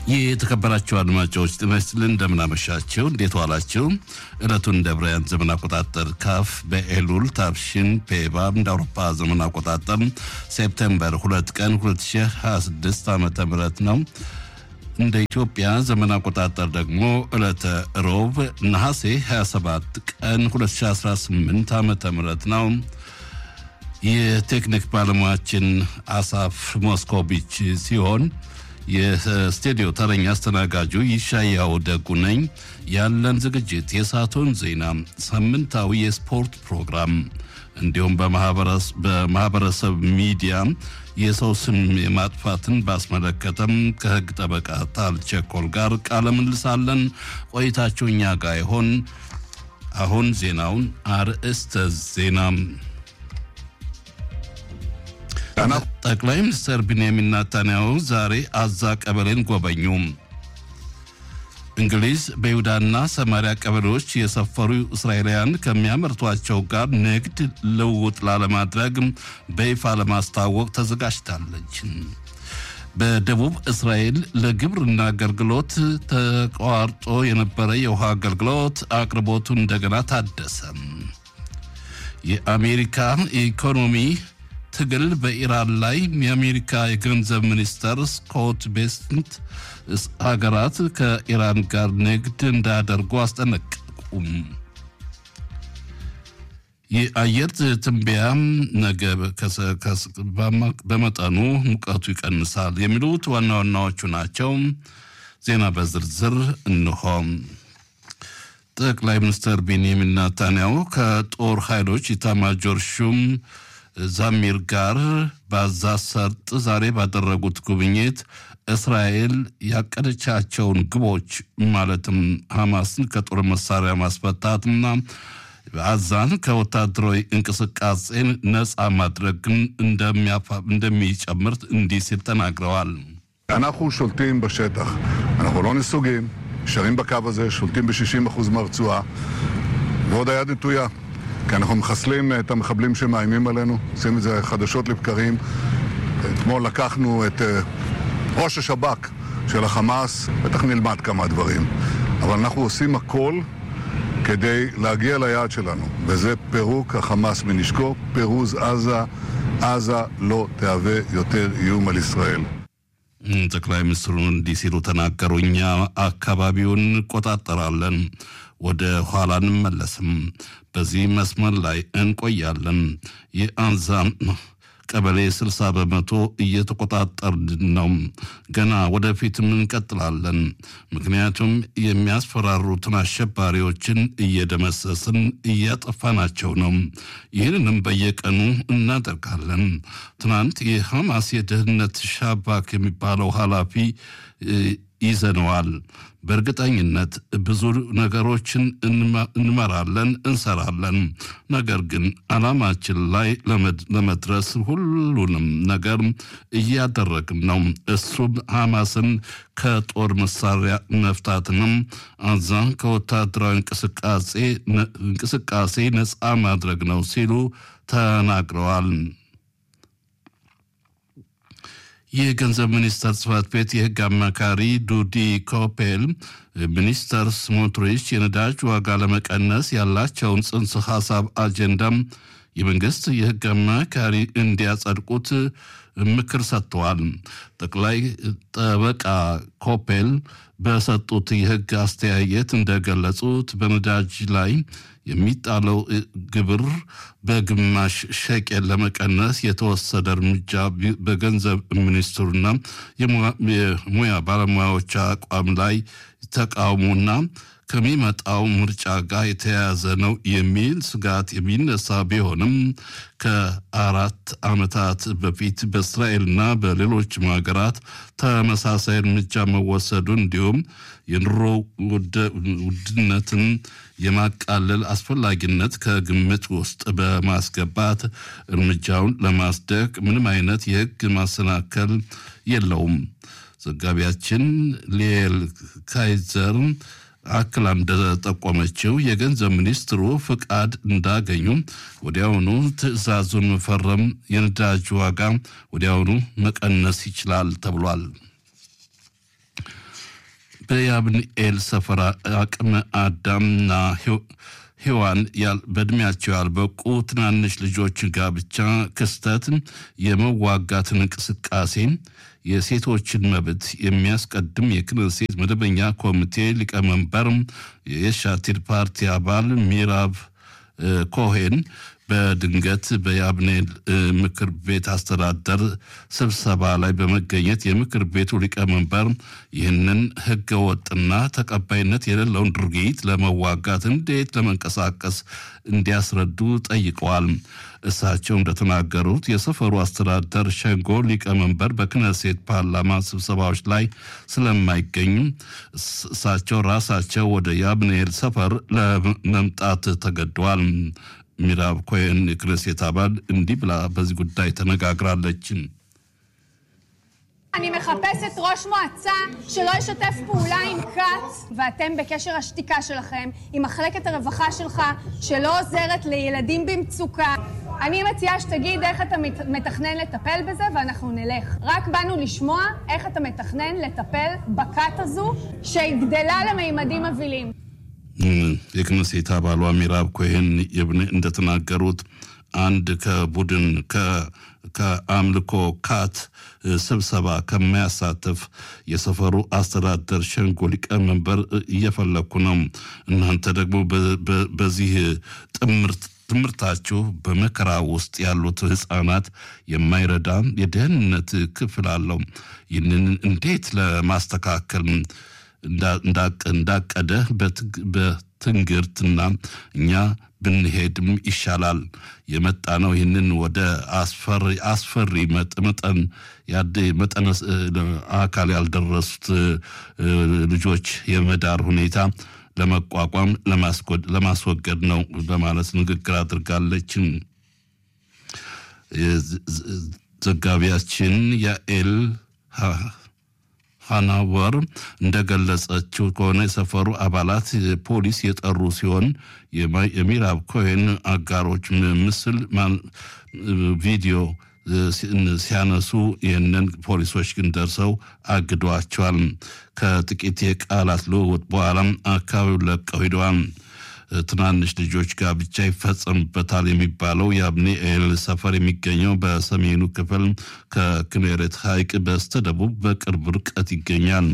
የተከበራችሁ አድማጮች ጤና ይስጥልን፣ እንደምናመሻችሁ፣ እንዴት ዋላችሁ? ዕለቱን እንደ ብራያን ዘመን አቆጣጠር ካፍ በኤሉል ታብሽን ፔባ እንደ አውሮፓ ዘመን አቆጣጠር ሴፕቴምበር ሁለት ቀን 2026 ዓ ም ነው። እንደ ኢትዮጵያ ዘመን አቆጣጠር ደግሞ ዕለተ ሮብ ነሐሴ 27 ቀን 2018 ዓ ም ነው። የቴክኒክ ባለሙያችን አሳፍ ሞስኮቪች ሲሆን የስቱዲዮ ተረኛ አስተናጋጁ ይሻያው ደጉ ነኝ። ያለን ዝግጅት የሰዓቱን ዜና፣ ሳምንታዊ የስፖርት ፕሮግራም እንዲሁም በማህበረሰብ ሚዲያ የሰው ስም የማጥፋትን ባስመለከተም ከህግ ጠበቃ ታል ቸኮል ጋር ቃለ ምልልሳለን። ቆይታችሁ እኛ ጋር ይሆን። አሁን ዜናውን አርእስተ ዜና ጠቅላይ ሚኒስትር ቢንያሚን ናታንያሁ ዛሬ አዛ ቀበሌን ጎበኙ። እንግሊዝ በይሁዳና ሰማሪያ ቀበሌዎች የሰፈሩ እስራኤላውያን ከሚያመርቷቸው ጋር ንግድ ልውውጥ ላለማድረግ በይፋ ለማስታወቅ ተዘጋጅታለች። በደቡብ እስራኤል ለግብርና አገልግሎት ተቋርጦ የነበረ የውሃ አገልግሎት አቅርቦቱ እንደገና ታደሰ። የአሜሪካ ኢኮኖሚ ትግል በኢራን ላይ የአሜሪካ የገንዘብ ሚኒስተር ስኮት ቤስንት ሀገራት ከኢራን ጋር ንግድ እንዳያደርጉ አስጠነቀቁም። የአየር ትንበያ ነገ በመጠኑ ሙቀቱ ይቀንሳል የሚሉት ዋና ዋናዎቹ ናቸው። ዜና በዝርዝር እንሆ። ጠቅላይ ሚኒስትር ቤንያሚን ናታንያሁ ከጦር ኃይሎች ኢታማጆር ሹም ዛሚር ጋር በጋዛ ሰርጥ ዛሬ ባደረጉት ጉብኝት እስራኤል ያቀደቻቸውን ግቦች ማለትም ሐማስን ከጦር መሳሪያ ማስፈታትና ጋዛን ከወታደራዊ እንቅስቃሴን ነፃ ማድረግን እንደሚጨምር እንዲህ ሲል ተናግረዋል። אנחנו שולטים בשטח, אנחנו לא נסוגים, נשארים בקו הזה, שולטים ב-60% מהרצועה, ועוד היד נטויה. כי אנחנו מחסלים את המחבלים שמאיימים עלינו, עושים את זה חדשות לבקרים. אתמול לקחנו את ראש השב"כ של החמאס, בטח נלמד כמה דברים. אבל אנחנו עושים הכל כדי להגיע ליעד שלנו, וזה פירוק החמאס מנשקו, פירוז עזה. עזה לא תהווה יותר איום על ישראל. ጠቅላይ ሚኒስትሩ እንዲህ ሲሉ ተናገሩ። እኛ አካባቢውን እንቆጣጠራለን፣ ወደ ኋላ እንመለስም፣ በዚህ መስመር ላይ እንቆያለን። የአንዛ ቀበሌ 60 በመቶ እየተቆጣጠርን ነው። ገና ወደፊትም እንቀጥላለን። ምክንያቱም የሚያስፈራሩትን አሸባሪዎችን እየደመሰስን እያጠፋናቸው ነው። ይህንንም በየቀኑ እናደርጋለን። ትናንት የሐማስ የደህንነት ሻባክ የሚባለው ኃላፊ ይዘነዋል። በእርግጠኝነት ብዙ ነገሮችን እንመራለን፣ እንሰራለን። ነገር ግን ዓላማችን ላይ ለመድረስ ሁሉንም ነገር እያደረግን ነው። እሱም ሐማስን ከጦር መሳሪያ መፍታትንም አዛ ከወታደራዊ እንቅስቃሴ ነፃ ማድረግ ነው ሲሉ ተናግረዋል። የገንዘብ ሚኒስቴር ጽህፈት ቤት የህግ አማካሪ ዱዲ ኮፔል ሚኒስተር ስሞትሪች የነዳጅ ዋጋ ለመቀነስ ያላቸውን ጽንሰ ሀሳብ አጀንዳም የመንግስት የህግ አማካሪ እንዲያጸድቁት ምክር ሰጥተዋል። ጠቅላይ ጠበቃ ኮፔል በሰጡት የህግ አስተያየት እንደገለጹት በነዳጅ ላይ የሚጣለው ግብር በግማሽ ሸቄል ለመቀነስ የተወሰደ እርምጃ በገንዘብ ሚኒስትሩና የሙያ ባለሙያዎች አቋም ላይ ተቃውሞና ከሚመጣው ምርጫ ጋር የተያያዘ ነው የሚል ስጋት የሚነሳ ቢሆንም ከአራት ዓመታት በፊት በእስራኤልና በሌሎችም ሀገራት ተመሳሳይ እርምጃ መወሰዱ እንዲሁም የኑሮ ውድነትን የማቃለል አስፈላጊነት ከግምት ውስጥ በማስገባት እርምጃውን ለማስደቅ ምንም አይነት የሕግ ማሰናከል የለውም። ዘጋቢያችን ሊኤል ካይዘር አክላ እንደጠቆመችው የገንዘብ ሚኒስትሩ ፍቃድ እንዳገኙ ወዲያውኑ ትዕዛዙን መፈረም የነዳጅ ዋጋ ወዲያውኑ መቀነስ ይችላል ተብሏል። በያብንኤል ሰፈራ አቅመ አዳምና ሔዋን በእድሜያቸው ያልበቁ ትናንሽ ልጆች ጋብቻ ክስተት የመዋጋትን እንቅስቃሴ የሴቶችን መብት የሚያስቀድም የክነሴት መደበኛ ኮሚቴ ሊቀመንበር የሻቲር ፓርቲ አባል ሚራብ ኮሄን በድንገት በያብኔል ምክር ቤት አስተዳደር ስብሰባ ላይ በመገኘት የምክር ቤቱ ሊቀመንበር ይህንን ህገወጥና ተቀባይነት የሌለውን ድርጊት ለመዋጋት እንዴት ለመንቀሳቀስ እንዲያስረዱ ጠይቀዋል። እሳቸው እንደተናገሩት የሰፈሩ አስተዳደር ሸንጎ ሊቀመንበር በክነሴት ፓርላማ ስብሰባዎች ላይ ስለማይገኙ እሳቸው ራሳቸው ወደ ያብኔል ሰፈር ለመምጣት ተገደዋል። ሚራብ ኮይን የክነሴት አባል እንዲህ ብላ በዚህ ጉዳይ ተነጋግራለች። אני מחפשת ראש מועצה שלא ישתף פעולה עם כת, ואתם בקשר השתיקה שלכם, עם מחלקת הרווחה שלך, שלא עוזרת לילדים במצוקה. אני מציעה שתגיד איך אתה מתכנן לטפל בזה, ואנחנו נלך. רק באנו לשמוע איך אתה מתכנן לטפל בכת הזו, שגדלה למימדים מבהילים. የክነሴት አባሏ ሚራብ ኮይን እንደተናገሩት አንድ ከቡድን ከአምልኮ ካት ስብሰባ ከማያሳትፍ የሰፈሩ አስተዳደር ሸንጎ ሊቀመንበር እየፈለግኩ ነው። እናንተ ደግሞ በዚህ ጥምርት ትምህርታችሁ በመከራ ውስጥ ያሉት ህፃናት የማይረዳ የደህንነት ክፍል አለው። ይህንን እንዴት ለማስተካከል እንዳቀደ በትንግርትና እኛ ብንሄድም ይሻላል የመጣ ነው። ይህንን ወደ አስፈሪ መጠን መጠነ አካል ያልደረሱት ልጆች የመዳር ሁኔታ ለመቋቋም ለማስወገድ ነው በማለት ንግግር አድርጋለች። ዘጋቢያችን ያኤል ሃናወር እንደገለጸችው ከሆነ የሰፈሩ አባላት ፖሊስ የጠሩ ሲሆን የሚራብ ኮይን አጋሮች ምስል ቪዲዮ ሲያነሱ ይህንን ፖሊሶች ግን ደርሰው አግዷቸዋል። ከጥቂት የቃላት ልውውጥ በኋላም አካባቢውን ለቀው ሂደዋል። ትናንሽ ልጆች ጋብቻ ይፈጸምበታል የሚባለው የአብኒኤል ሰፈር የሚገኘው በሰሜኑ ክፍል ከክኔሬት ሐይቅ በስተደቡብ በቅርብ ርቀት ይገኛል።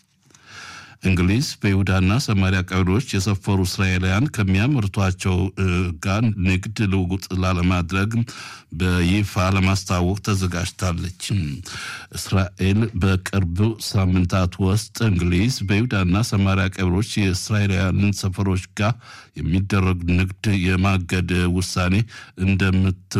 እንግሊዝ በይሁዳና ሰማሪያ ቀበሌዎች የሰፈሩ እስራኤላውያን ከሚያመርቷቸው ጋር ንግድ ልውውጥ ላለማድረግ በይፋ ለማስታወቅ ተዘጋጅታለች። እስራኤል በቅርብ ሳምንታት ውስጥ እንግሊዝ በይሁዳና ሰማሪያ ቀበሌዎች የእስራኤላውያንን ሰፈሮች ጋር የሚደረግ ንግድ የማገድ ውሳኔ እንደምት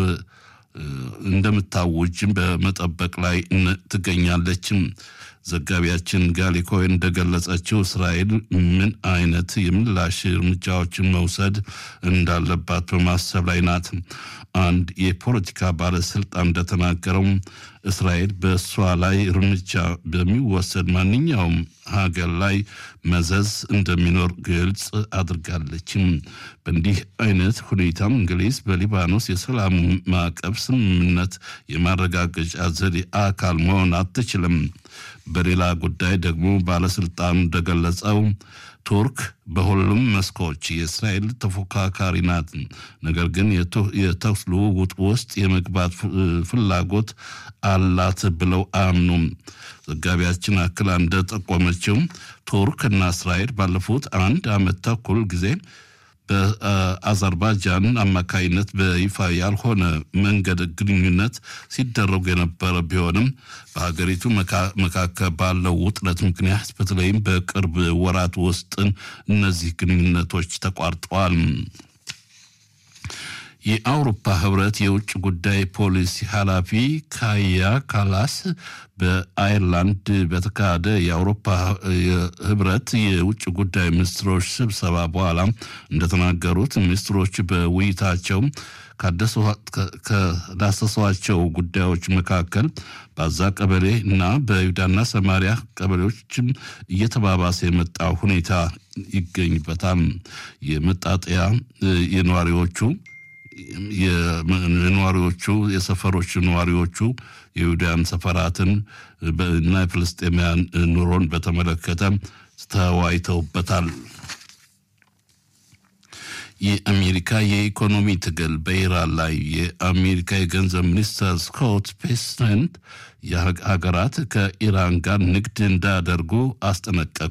እንደምታውጅም በመጠበቅ ላይ ትገኛለች። ዘጋቢያችን ጋሊ ኮይን እንደገለጸችው እስራኤል ምን አይነት የምላሽ እርምጃዎችን መውሰድ እንዳለባት በማሰብ ላይ ናት። አንድ የፖለቲካ ባለስልጣን እንደተናገረው እስራኤል በእሷ ላይ እርምጃ በሚወሰድ ማንኛውም ሀገር ላይ መዘዝ እንደሚኖር ግልጽ አድርጋለችም። በእንዲህ አይነት ሁኔታም እንግሊዝ በሊባኖስ የሰላም ማዕቀብ ስምምነት የማረጋገጫ ዘዴ አካል መሆን አትችልም። በሌላ ጉዳይ ደግሞ ባለስልጣኑ እንደገለጸው ቱርክ በሁሉም መስኮች የእስራኤል ተፎካካሪ ናት። ነገር ግን የተኩስ ልውውጥ ውስጥ የመግባት ፍላጎት አላት ብለው አያምኑም። ዘጋቢያችን አክላ እንደጠቆመችው ቱርክ እና እስራኤል ባለፉት አንድ ዓመት ተኩል ጊዜ በአዘርባይጃን አማካይነት በይፋ ያልሆነ መንገድ ግንኙነት ሲደረጉ የነበረ ቢሆንም በሀገሪቱ መካከል ባለው ውጥረት ምክንያት በተለይም በቅርብ ወራት ውስጥ እነዚህ ግንኙነቶች ተቋርጠዋል። የአውሮፓ ህብረት የውጭ ጉዳይ ፖሊሲ ኃላፊ ካያ ካላስ በአይርላንድ በተካሄደ የአውሮፓ ህብረት የውጭ ጉዳይ ሚኒስትሮች ስብሰባ በኋላ እንደተናገሩት ሚኒስትሮች በውይይታቸው ከዳሰሷቸው ጉዳዮች መካከል በአዛ ቀበሌ እና በይሁዳና ሰማሪያ ቀበሌዎችም እየተባባሰ የመጣ ሁኔታ ይገኝበታል። የመጣጠያ የነዋሪዎቹ የነዋሪዎቹ የሰፈሮች ነዋሪዎቹ የይሁዳያን ሰፈራትን እና የፍልስጤማውያን ኑሮን በተመለከተ ተወያይተውበታል። የአሜሪካ የኢኮኖሚ ትግል በኢራን ላይ የአሜሪካ የገንዘብ ሚኒስትር ስኮት ቤሰንት የሀገራት ከኢራን ጋር ንግድ እንዳያደርጉ አስጠነቀቁ።